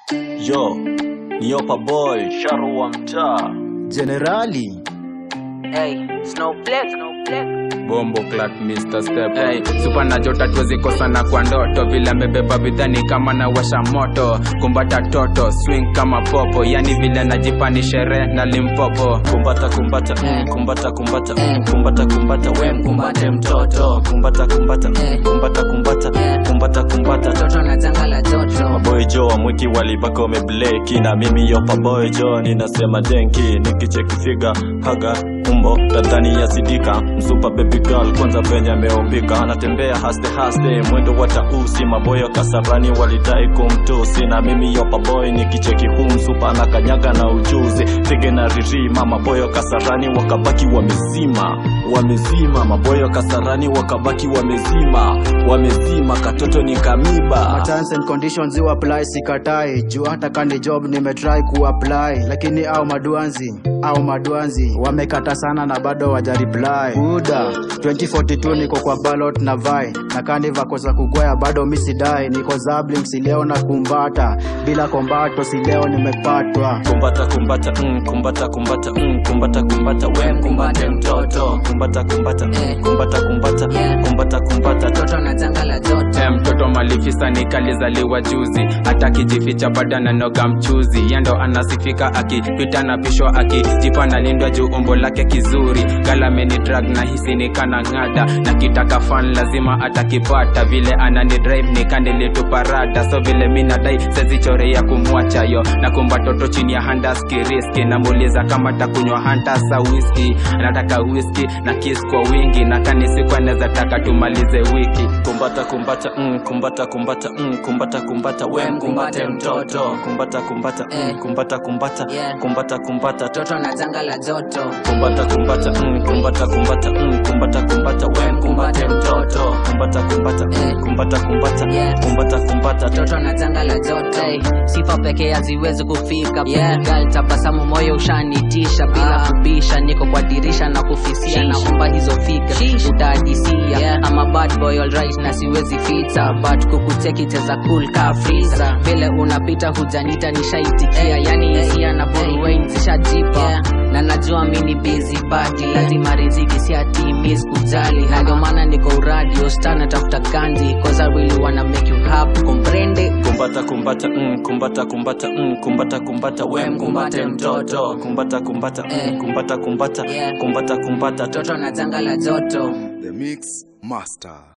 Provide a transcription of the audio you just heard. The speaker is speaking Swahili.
Yo, ni Yopa Boy, Sharu wa mtaa. Generali Hey, Snowflake, Snowflake. Bombo Clark Mr. Step hey, Super na jota tuwezi kosana kwa ndoto vile amebeba bidhani kama na washa moto kumbata toto swing kama popo yani vile najipa ni sherehe na limpopo Kumbata kumbata, mm, kumbata kumbata, mm, kumbata kumbata, we mkumbate mtoto. Kumbata kumbata, mm, kumbata kumbata, kumbata kumbata. Toto na janga la joto Maboy Jo wamwiki walibaka wamebleki na mimi Yopa Boy Jo ninasema denki nikicheki figa haga umbo tadhani ya sidika msupa baby girl kwanza venye ameumbika anatembea haste haste mwendo wa tausi maboyo kasarani walidai kumtusi na mimi Yopa Boy nikicheki huu msupa na kanyaga na ujuzi pige na riri mama boyo kasarani wakabaki wamezima wamezima maboyo kasarani wakabaki wamezima wamezima katoto ni kamiba terms and conditions you apply sikatai juu hata kani job nimetry kuapply lakini au maduanzi au maduanzi wamekata sana na bado wajareply buda 2042 niko kwa ballot na vai na kani vako za kugoya bado misidai niko zabling sileo na kumbata bila kombato sileo nimepatwa kumbata kumbata mm, kumbata kumbata mm, kumbata kumbata we mkumbate mtoto kumbata kumbata mm, kumbata kumbata kumbata kumbata Toto na janga la joto Eh, mtoto malifisa nikalizaliwa juzi hata kijificha bado ananoga mchuzi yando anasifika akipita na pishwa akijipa nalindwa juu umbo lake kizuri galameni drag na hisi nikana ng'ada na kitaka fan lazima atakipata vile anani drive nikanilituparada so vile mi nadai sezichorea kumwacha yo na kumba toto chini ya handaskiriski namuuliza kama takunywa hantasa whisky anataka whisky na kiss kwa wingi na kanisiku anaweza taka tumalize wiki kumbata kumbata mm, kumbata kumbata mm, kumbata kumbata we mkumbate mtoto kumbata kumbata mm, kumbata kumbata Yeah. kumbata kumbata Toto na janga la joto kumbata kumbata mm, kumbata kumbata mm, kumbata kumbata we mkumbate mtoto kumbata kumbata mm, kumbata kumbata Yeah. kumbata kumbata Toto na janga la joto hey, sifa pekee haziwezi kufika yeah. Girl, tabasamu moyo ushanitisha bila ah. kubisha niko kwa dirisha na kufisia naomba hizo fika utadisia yeah. ama bad boy alright na siwezi fita but kukuteki cheza cool ka freezer vile unapita hujanita nishaitikia hey, yani hisia na boruwain zishajipa yeah. na najua mi ni busy body lazima riziki si ati miss kujali na ndio maana niko uradio stana tafuta kanji cause I really wanna make you happy comprende kumbata kumbata mm, kumbata kumbata mm, kumbata kumbata we mkumbate mtoto kumbata kumbata mm, kumbata kumbata Yeah. kumbata kumbata toto na janga la joto The Mix Master.